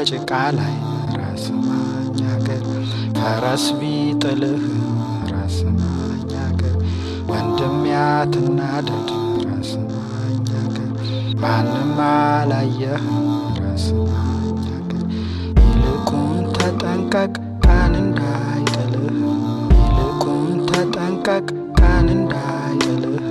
ከጭቃ ላይ ራስ ማኛገር ፈረስ ቢጥልህ ራስ ማኛገር ወንድም ያትናደድ ራስ ማኛገር ማንም አላየህ ራስ ማኛገር ይልቁን ተጠንቀቅ ቀን እንዳይጥልህ ይልቁን ተጠንቀቅ ቀን እንዳይጥልህ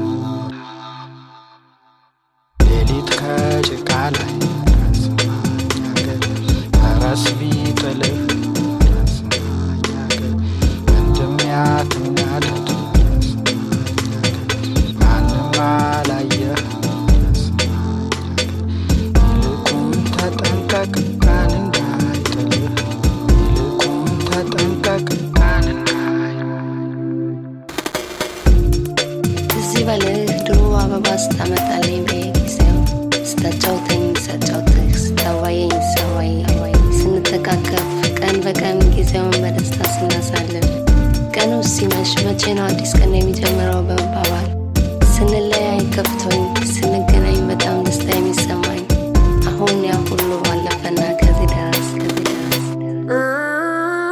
ሌሊት ከጭቃ ላይ ራስ ማኛገር ፈረስ ቢጥልህ ራስ ማኛገር ወንድም ያትናደድ ራስ ማኛገር ማንም አላየህ ራስ ማኛገር ይልቁን ተጠንቀቅ ቀን እንዳይጥልህ ይልቁን ተጠንቀቅ ቀን እንዳይጥልህ ትዝ ይበልህ ድሮ አበባ ስታመጣልኝ በየጊዜው ስታጫውተኝ ሳጫውትህ ስታዋየኝ ሳዋይ ስንተቃቀፍ ቀን በቀን ጊዜውን በደስታ ስናሳልፍ ቀኑ ሲመሽ መቼ ነው አዲስ ቀን የሚጀምረው በመባባል ስንለያይ ከፍቶኝ ስንገናኝ በጣም ደስታ የሚሰማኝ አሁን ያ ሁሉ ባለፈና ከዚህ ደረስ ከዚህ ደረስ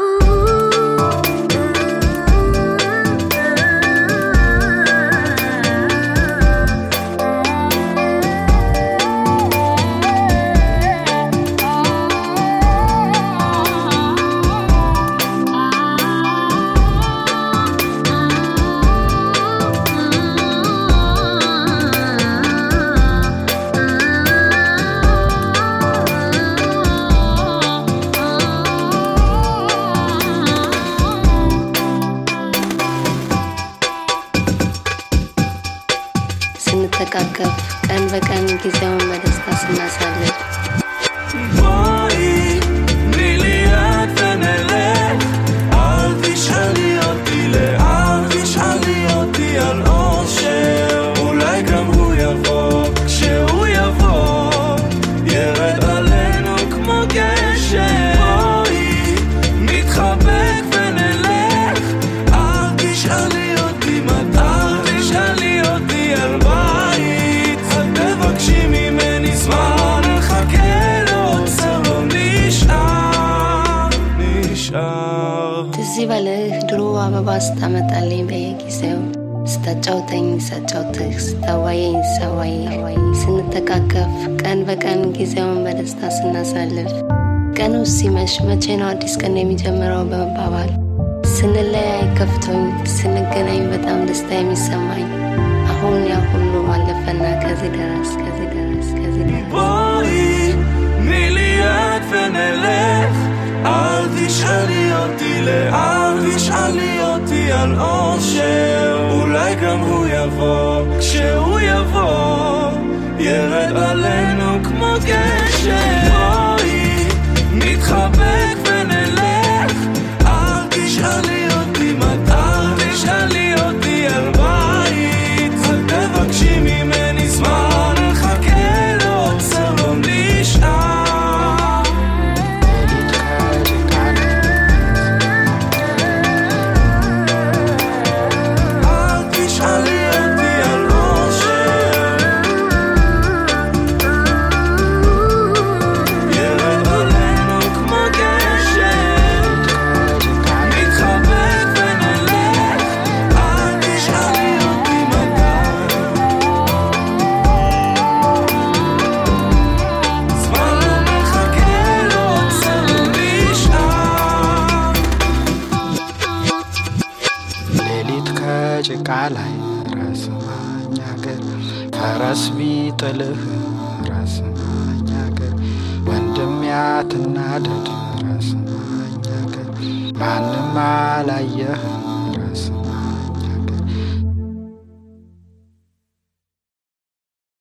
ስንተቃቀፍ ቀን በቀን ጊዜውን በደስታ ስናሳልፍ בואי, תני לי יד ונלך. אל תשאלי אותי לאן, תשאלי אותי על אושר. אולי גם הוא יבוא, כשהוא יבוא, ירד עלינו כמו גשם. בואי, נתחבק ונלך. אל תשאלי אותי מתי, אל תשאלי אותי על בית. אל תבקשי ממני זמן, נחכה לעוצר, לא נשאר, נשאר. ትዝ ይበልህ ድሮ አበባ ስታመጣልኝ በየጊዜው ስታጫውተኝ ሳጫውትህ ስታዋየኝ ሳዋይ ስንተቃቀፍ ቀን በቀን ጊዜውን በደስታ ስናሳልፍ ቀኑ ሲመሽ መቼ ነው አዲስ ቀን የሚጀምረው በመባባል ስንለያይ ከፍቶኝ ስንገናኝ በጣም ደስታ የሚሰማኝ አሁን ያ ሁሉ ባለፈና ከዚህ ደረስ ከዚህ ደረስ ከዚህ ደረስ בואי, תני לי יד ונלך. אל תשאלי אותי לאן, תשאלי אותי על אושר. אולי גם הוא יבוא, כשהוא יבוא, ירד עלינו כמו גשם. בואי, נתחבק ונלך. אל תשאלי אותי מתי, אל תשאלי אותי על בית. אל תבקשי ממני זמן, נחכה לעוצר, לא נשאר. ሌሊት ከጭቃ ላይ אל תשאלי אותי על אושר. ירד עלינו כמו גשם. ከጭቃ ላይ נתחבק ונלך. אל תשאלי אותי מתי. זמן לא מחכה, לא עוצר, לא נשאר. ሌሊት ከጭቃ ላይ ራስ ማኛገር ፈረስ ቢጥልህ ራስ ማኛገር ወንድም ያትናደድ ራስ ማኛገር ማንም አላየህ